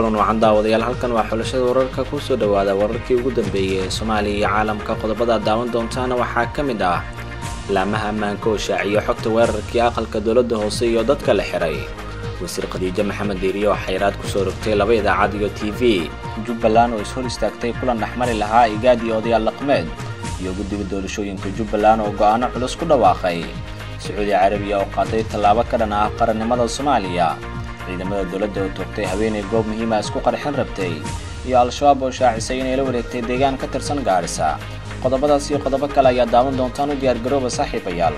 kulan wacan daawadayaal halkan waa xulashada wararka kusoo dhawaada wararkii ugu dambeeyey ee soomaaliya iyo caalamka qodobada daawan doontaana waxaa ka mid ah laamaha ammaanka oo shaaciyo xogta weerarkii aqalka dowladda hoose iyo dadka la xiray wasiir khadiijo maxamed diiriye oo xayraad kusoo rogtay laba idaacad iyo t v jubbaland oo ishor istaagtay kulan dhexmari lahaa igaad iyo odayaal dhaqmeed iyo guddiga doorashooyinka jubbaland oo go'aano culus ku dhawaaqay sacuudi carabiya oo qaaday tallaabo ka dhan ah qarannimada soomaaliya ciidamada dowladda oo toogtay haweenay goob muhiima isku qarxin rabtay iyo al-shabaab oo shaacisay inay la wareegtay deegaan ka tirsan gaarisa qodobadaas iyo qodobo kale ayaa daawan doontaan u diyaargarooba saaxiibayaal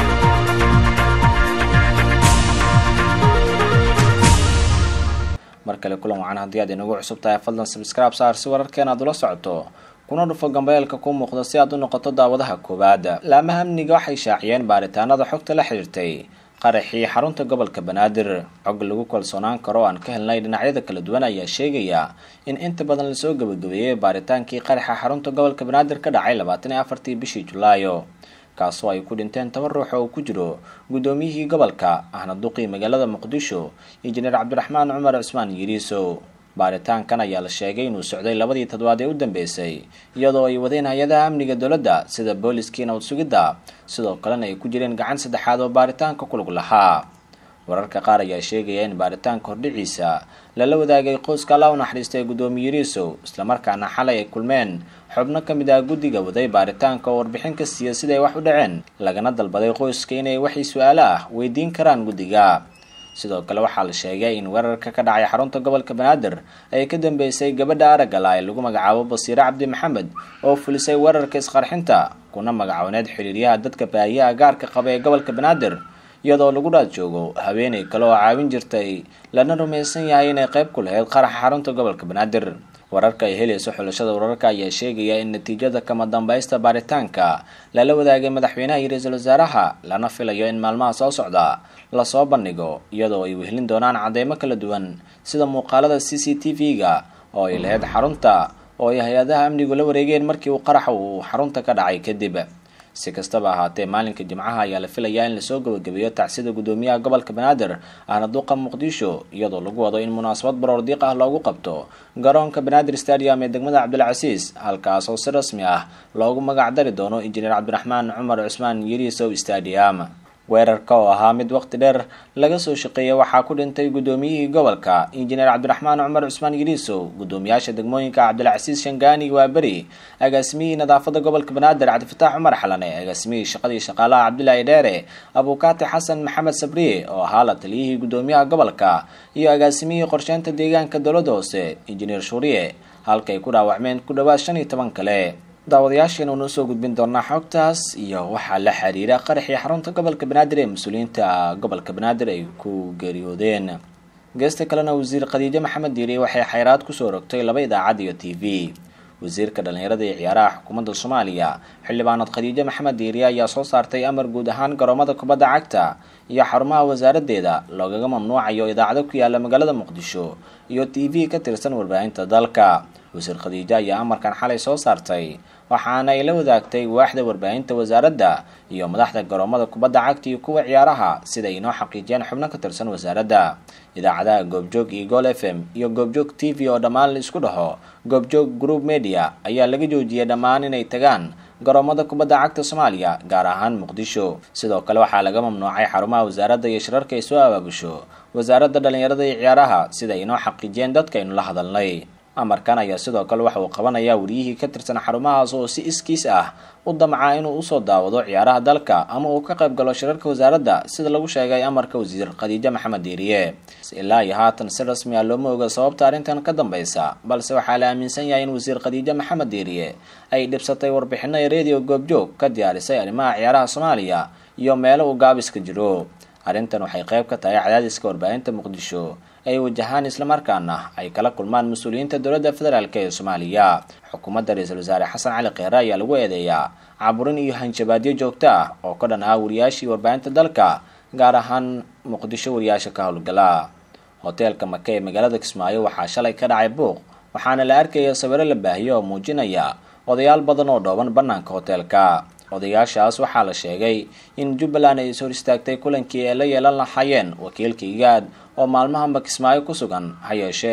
mar kale kulan wacan haddii aad inagu cusub tahay fadlan sabscribe saar si wararkeena aad ula socoto kuna dhufo gambeelka ku muuqda si aad u noqoto daawadaha koowaad laamaha amniga waxay shaaciyeen baaritaanada xogta la xiriirtay qaraxii xarunta gobolka banaadir cog lagu kalsoonaan karo aan ka helnay dhinacyada kala duwan ayaa sheegaya in inta badan lasoo gebagabeeyey baaritaankii qaraxa xarunta gobolka banaadir ka dhacay labaatan iyo afartii bishii julaayo kaasoo ay ku dhinteen toban ruux oo ku jiro guddoomiyihii gobolka ahna duqii magaalada muqdisho injineer cabdiraxmaan cumar cusmaan yiriiso baaritaankan ayaa la sheegay inuu socday labadii toddobaad ee u dambeysay iyadoo ay wadeen hay-adaha amniga dowladda sida booliskii nabad sugidda sidoo kalena ay ku jireen gacan saddexaad oo baaritaanka ku lug lahaa wararka qaar ayaa sheegaya in baaritaanka hordhiciisa lala wadaagay qoyska alla u naxariistay guddoomiye yiriisow islamarkaana xalay ay kulmeen xubno ka mid ah guddiga waday baaritaanka oo warbixin ka siiya siday wax u dhaceen lagana dalbaday qoyska inay waxay su-aalo ah weydiin karaan guddiga sidoo kale waxaa la sheegay in weerarka ka dhacay xarunta gobolka banaadir ay ka dambeysay gabadha aragala ee lagu magacaabo basiire cabdi maxamed oo fulisay weerarka isqarxinta kuna magacooneed xiriiryaha dadka baahiyaha gaarka qaba ee gobolka banaadir iyadoo lagu dhaad joogo haweenay kale oo caawin jirtay lana rumaysan yahay inay qayb ku lahayd qaraxa xarunta gobolka banaadir wararka ay helayso xulashada wararka ayaa sheegaya in natiijada kama dambaysta baaritaanka lala wadaagay madaxweynaha iyo ra-iisul wasaaraha lana filayo in maalmaha soo socda lasoo bandhigo iyadoo ay wehelin doonaan cadeymo kala duwan sida muuqaalada c c t v-ga oo ay lahayd xarunta oo ay hay-adaha amnigu la wareegeen markii uu qaraxa uu xarunta ka dhacay kadib si kastaba ahaatee maalinka jimcaha ayaa la filayaa in lasoo gabagabeeyo tacsida guddoomiyaha gobolka banaadir ahna duqa muqdisho iyadoo lagu wado in munaasabad baroor diiq ah loogu qabto garoonka banaadir stadium ee degmada cabdilcasiis halkaas oo si rasmi ah loogu magac dari doono injineer cabdiraxmaan cumar cusmaan yirisow stadium weerarka oo ahaa mid waqti dheer laga soo shaqeeyay waxaa ku dhintay guddoomiyihii gobolka injineer cabdiraxmaan cumar cusmaan yiriisow guddoomiyaasha degmooyinka cabdilcasiis shangaani waaberi agaasimihii nadaafada gobolka banaadir cabdifataax cumar xalane agaasimihii shaqadii shaqaalaha cabdilaahi dheere abuukaati xasan maxamed sabriye oo ahaa la taliyihii guddoomiyaha gobolka iyo agaasimihii qorsheynta deegaanka dowladda hoose injineer shuuriye halka ay ku dhaawacmeen ku dhowaad shan iyo toban kale daawadayaasheena uuna usoo gudbin doonaa xogtaas iyo waxaa la xiriira qaraxii xarunta gobolka banaadir ee mas-uuliyiinta gobolka banaadir ay ku geeriyoodeen geesta kalena wasiir khadiijo maxamed diiriye waxay xayraad kusoo rogtay laba idaacad iyo t v wasiirka dhallinyarada iyo ciyaaraha xukuumadda soomaaliya xildhibaanad khadiijo maxamed diiriye ayaa soo saartay amar guud ahaan garoomada kubadda cagta iyo xarumaha wasaaradeeda loogaga mamnuucayo idaacado ku yaala magaalada muqdisho iyo t v ka tirsan warbaahinta dalka wasiir khadiijo ayaa amarkan xalay soo saartay waxaana ay la wadaagtay waaxda warbaahinta wasaaradda iyo madaxda garoomada kubadda cagta iyo kuwa ciyaaraha sida ay inoo xaqiijiyeen xubno ka tirsan wasaaradda idaacadaha goobjoog iyo gol f m iyo goobjoog t v oo dhammaan la isku dhaho goobjoog group media ayaa laga joojiyay dhammaan inay tagaan garoomada kubadda cagta soomaaliya gaar ahaan muqdisho sidoo kale waxaa laga mamnuucay xarumaha wasaaradda iyo shirarka ay soo abaabusho wasaaradda dhallinyarada iyo ciyaaraha sida ay inoo xaqiijiyeen dadka aynu la hadalnay amarkan ayaa sidoo kale waxa uu qabanayaa wariyihii ka tirsan xarumahaas oo si iskiis ah u damca inuu usoo daawado ciyaaraha dalka ama uu ka qayb galo shirarka wasaaradda sida lagu sheegay amarka wasiir khadiijo maxamed diiriye ilaa iyo haatan si rasmi ah looma oga sababta arrintan ka dambeysa balse waxaa la aaminsan yahay in wasiir khadiijo maxamed diiriye ay dhibsatay warbixino ee redio goobjoog ka diyaarisay arrimaha ciyaaraha soomaaliya iyo meelo uu gaabiska jiro arrintan waxay qayb ka tahay cadaadiska warbaahinta muqdisho ay wajahaan islamarkaana ay kala kulmaan mas-uuliyiinta dowladda federaalk ee soomaaliya xukuumadda ra-iisul wasaare xasan cali kheyre ayaa lagu eedeeyaa caburin iyo hanjabaadyo joogto ah oo ka dhan ah wariyaashii warbaahinta dalka gaar ahaan muqdisho wariyaasha ka howlgala hoteelka maka ee magaalada kismaayo waxaa shalay ka dhacay buuq waxaana la arkaya sawiro la baahiyo oo muujinaya odayaal badan oo dhooban bannaanka hoteelka odayaashaas waxaa la sheegay in jubbaland ay is hor istaagtay kulankii ay la yeelan lahaayeen wakiilka igaad oo maalmahanba kismaayo ku sugan ha yeeshee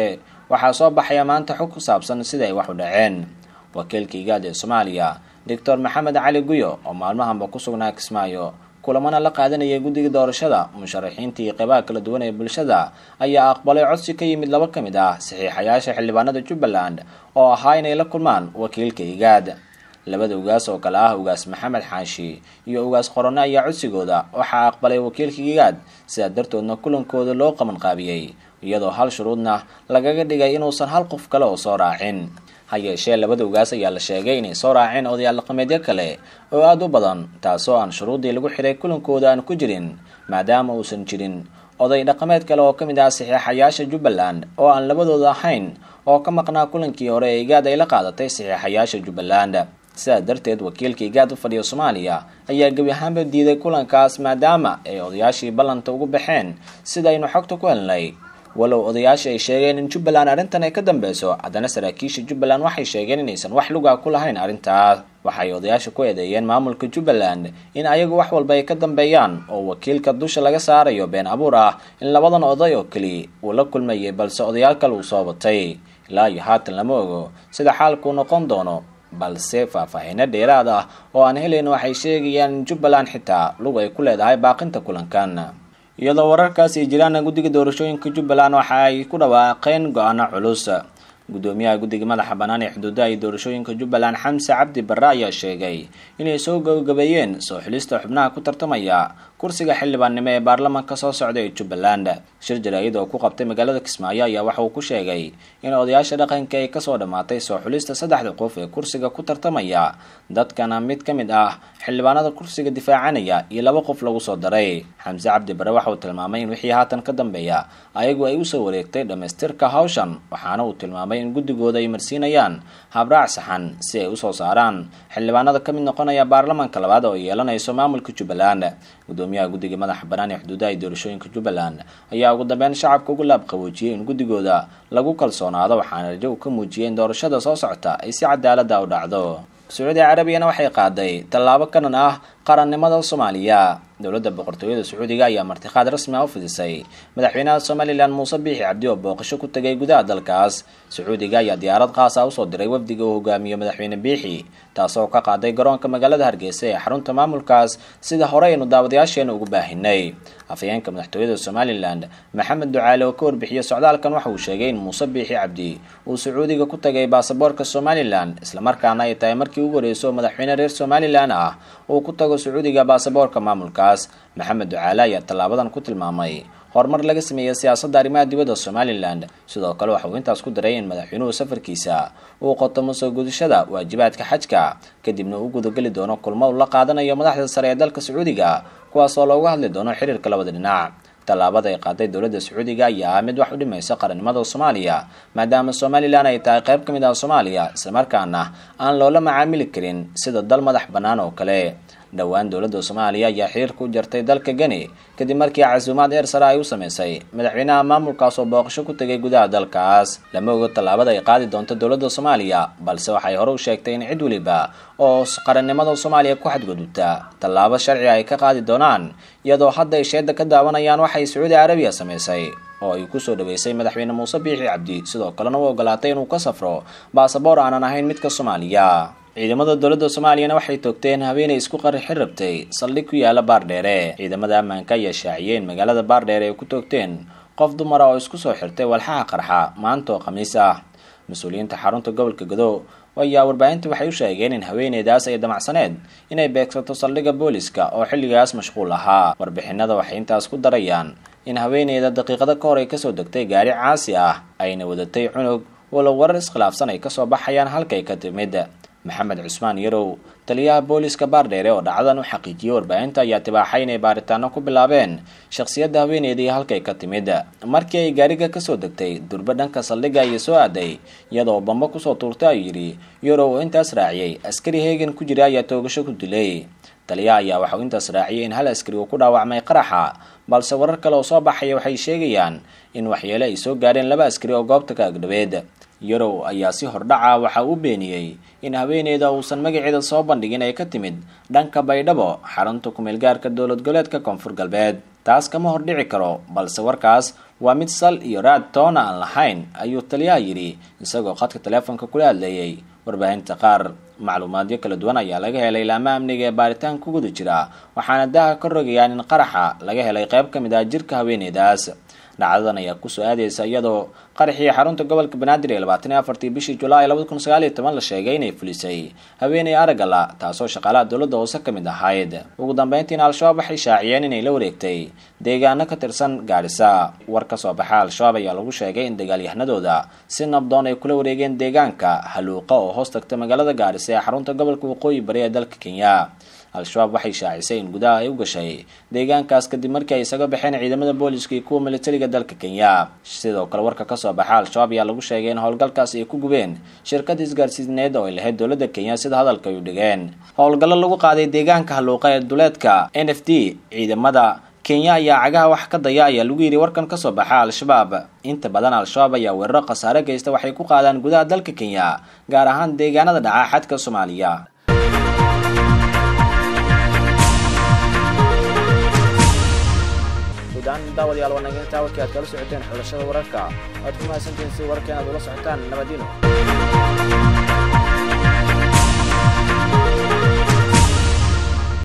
waxaa soo baxaya maanta xog ku saabsan sida ay wax u dhaceen wakiilka igaad ee soomaaliya doctor maxamed cali guyo oo maalmahanba ku sugnaa kismaayo kulamana la qaadanayay guddiga doorashada musharaxiinta iyo qeybaha kala duwan ee bulshada ayaa aqbalay codsi ka yimid laba ka mid ah saxiixayaasha xildhibaanada jubbaland oo ahaa inay la kulmaan wakiilka igaad labada ugaas oo kale ah ugaas maxamed xaashi iyo ugaas qorone ayaa codsigooda waxaa aqbalay wakiilka igaad sidaa dartoodna kulankooda loo qabanqaabiyey iyadoo hal shuruudna lagaga dhigay inuusan hal qof kale oo soo raacin ha yeeshee labada ugaas ayaa la sheegay inay soo raaceen odayaal dhaqameedyo kale oo aada u badan taasoo aan shuruuddii lagu xiray kulankooda aan ku jirin maadaama uusan jirin oday dhaqameed kale oo ka mid ah saxiixayaasha jubbaland oo aan labadooda ahayn oo ka maqnaa kulankii hore ee igaad ay la qaadatay saxiixayaasha jubbaland sidaas darteed wakiilka igaad u fadhiya soomaaliya ayaa gebi ahaanba diiday kulankaas maadaama ay odayaashii ballanta ugu baxeen sidaynu xogta ku helnay walow odayaasha ay sheegeen in jubbaland arrintan ay ka dambeyso haddana saraakiisha jubbaland waxay sheegeen inaysan wax luga ku lahayn arrintaas waxay odayaasha ku eedeeyeen maamulka jubbaland in ayagu wax walba ay ka dambeeyaan oo wakiilka dusha laga saarayo been abuur ah in labadan oday oo keli uu la kulmayay balse odayaal kale uu soo batay ilaa iyo haatan lama ogo sida xaalkuu noqon doono balse faahfaahiino dheeraad ah oo aan helayn waxay sheegayaan in jubbaland xitaa lug ay ku leedahay baaqinta kulankan iyadoo wararkaas ay jiraan guddiga doorashooyinka jubbaland waxa ay ku dhawaaqeen go-aano culus guddoomiyaha guddiga madaxa bannaan ee xuduudaha iyo doorashooyinka jubbaland xamse cabdi barre ayaa sheegay inay soo gabagabeeyeen soo xilista xubnaha ku tartamaya kursiga xildhibaannimo ee baarlamaanka soo socda ee jubbaland shir jaraa'id oo ku qabtay magaalada kismaayo ayaa waxa uu ku sheegay in odayaasha dhaqanka ay kasoo dhammaatay soo xulista saddexda qof ee kursiga ku tartamaya dadkana mid ka mid ah xildhibaanada kursiga difaacanaya iyo laba qof lagu soo daray xamse cabdi barre waxa uu tilmaamay in wixii haatan ka dambeeya ayagu ay usoo wareegtay dhammaystirka hawshan waxaana uu tilmaamay in guddigooda ay marsiinayaan habraac saxan si ay usoo saaraan xildhibaanada ka mid noqonaya baarlamaanka labaad oo ay yeelanayso maamulka jubbaland gudoomiyaha guddiga madaxa bannaan ee xuduudaha iyo doorashooyinka jubbaland ayaa ugu dambeyn shacabka ugu laabqaboojiyey in guddigooda lagu kalsoonaado waxaana rajo uu ka muujiyey in doorashada soo socota ay si cadaalada u dhacdo sacuudi carabiyana waxay qaaday tallaabo kanan ah qarannimada soomaaliya dowladda boqortooyada sacuudiga ayaa martiqaad rasmi ah u fidisay madaxweynaha somalilan muuse biixi cabdi oo booqasho ku tegay gudaha dalkaas sacuudiga ayaa diyaarad qaas ah usoo diray wafdiga uu hogaamiyo madaxweyne biixi taasoo ka qaaday garoonka magaalada hargeysa ee xarunta maamulkaas sida hore aynu daawadayaasheena ugu baahinay afhayeenka madaxtooyada somalilan maxamed ducaale oo ka warbixiyey socdaalkan waxa uu sheegay in muuse biixi cabdi uu sacuudiga ku tagay baasaboorka somalilan islamarkaana ay tahay markii ugu horeyso madaxweyne reer somalilan ah uu ku tago sacuudiga baasaboorka maamulkaas maxamed ducaale ayaa tallaabadan ku tilmaamay horumar laga sameeyey siyaasadda arrimaha dibadda somalilan sidoo kale waxa uu intaas ku daray in madaxweynuhu safarkiisa uu qotomo soo gudashada waajibaadka xajka kadibna uu gudageli doono kulmo uu la qaadanayo madaxda sare ee dalka sacuudiga kuwaas oo looga hadli doono xiriirka labada dhinac tallaabada ay qaaday dowladda sacuudiga ayaa ah mid wax u dhimaysa qarannimada soomaaliya maadaama somalilan ay tahay qayb ka mid ah soomaaliya islamarkaana aan loola macaamili karin sida dal madax bannaan oo kale dhowaan dowladda soomaaliya ayaa xiriirka u jartay dalka geni kadib markii casuumaad eer sare ay u sameysay madaxweynaha maamulkaas oo booqasho ku tegay gudaha dalkaas lama ogo tallaabada ay qaadi doonto dowladda soomaaliya balse waxay hore u sheegtay in cid weliba oo qarannimada soomaaliya ku xadgudubta tallaabo sharci ay ka qaadi doonaan iyadoo hadda ay sheeda ka daawanayaan waxay sacuudi carabiya sameysay oo ay kusoo dhaweysay madaxweyne muuse biixi cabdi sidoo kalena u ogolaatay inuu ka safro baasaboor aanan ahayn midka soomaaliya ciidamada dowladda soomaaliyana waxay toogteen haweenay isku qarixin rabtay saldhig ku yaala baardheere ciidamada ammaanka ayaa shaaciyeen magaalada baardheere ay ku toogteen qof dumara oo isku soo xirtay walxaha qarxa maanta oo khamiis ah mas-uuliyiinta xarunta gobolka godow ayaa warbaahinta waxay u sheegeen in haweeneydaas ay damacsaneed inay beegsato saldhigga booliska oo xilligaas mashquul ahaa warbixinada waxay intaas ku darayaan in haweeneyda daqiiqado ka hor ay kasoo degtay gaari caasi ah ayna wadatay cunug walow warar iskhilaafsan ay kasoo baxayaan halkay ka timid maxamed cusmaan yarow taliyaha booliska baardheere oo dhacdadan u xaqiijiyey warbaahinta ayaa tibaaxay inay baaritaano ku bilaabeen shakhsiyadda haweeneydii halkay ka timid markii ay gaariga kasoo degtay durba dhanka saldhigga ayay soo aaday iyadoo bambo kusoo tuurtay ayuu yidhi yarow oo intaas raaciyey askari heegan ku jira ayaa toogasho ku dilay taliyaha ayaa waxauu intaas raaciyay in hal askari uu ku dhaawacmay qaraxa balse warar kale oo soo baxaya waxay sheegayaan in waxyeele ay soo gaadheen laba askari oo goobta ka agdhabeed yarow ayaa si hordhaca waxa uu beeniyey in haweeneyda uusan magaceeda soo bandhigin ay ka timid dhanka baydhabo xarunta kumeelgaarka dowlad goleedka koonfur galbeed taas kama hordhici karo balse warkaas waa mid sal iyo raad toona aan lahayn ayuu taliyaha yidhi isagoo khadka taleefonka kula hadleeyey warbaahinta qaar macluumaadyo kala duwan ayaa laga helay laama amniga ee baaritaan ku guda jira waxaana daaha ka rogayaan in qaraxa laga helay qayb ka mid ah jirka haweeneydaas dhacdadan ayaa kusoo aadeysa iyadoo qaraxii xarunta gobolka banaadir ee labaatan iyo afartii bishii julaay labada kun sagaal iyo toban la sheegay inay fulisay haweeney aragala taasoo shaqaalaha dowladda hoose ka mid ahayd ugu dambeyntiina al-shabaab waxay shaaciyeen inay la wareegtay deegaano ka tirsan gaadhisa war ka soo baxa al-shabaab ayaa lagu sheegay in dagaalyahanadooda si nabdoon ay kula wareegeen deegaanka haluuqa oo hoos tagta magaalada gaadhisa ee xarunta gobolka waqooyi bari ee dalka kenya al-shabaab waxay shaacisay in gudaha ay u gashay deegaankaas kadib markii ay isaga baxeen ciidamada booliska iyo kuwa militariga dalka kenya sidoo kale warka kasoo baxa al-shabaab ayaa lagu sheegay in howlgalkaasi ay ku gubeen shirkad isgaarsiineed oo ay lahayd dowladda kenya sida hadalka ay u dhigeen howlgallo lagu qaaday deegaanka haluuqa ee duleedka n f d ciidamada kenya ayaa cagaha wax ka daya ayaa lagu yidhi warkan kasoo baxa al-shabaab inta badan al-shabaab ayaa weeraro khasaare geysta waxay ku qaadaan gudaha dalka kenya gaar ahaan deegaanada dhaca xadka soomaaliya daawadayaal waa naga intaa warkii aad kala socoteen xulashada wararka waad ku mahadsantihiin si wararka inaad ula socotaan nabadino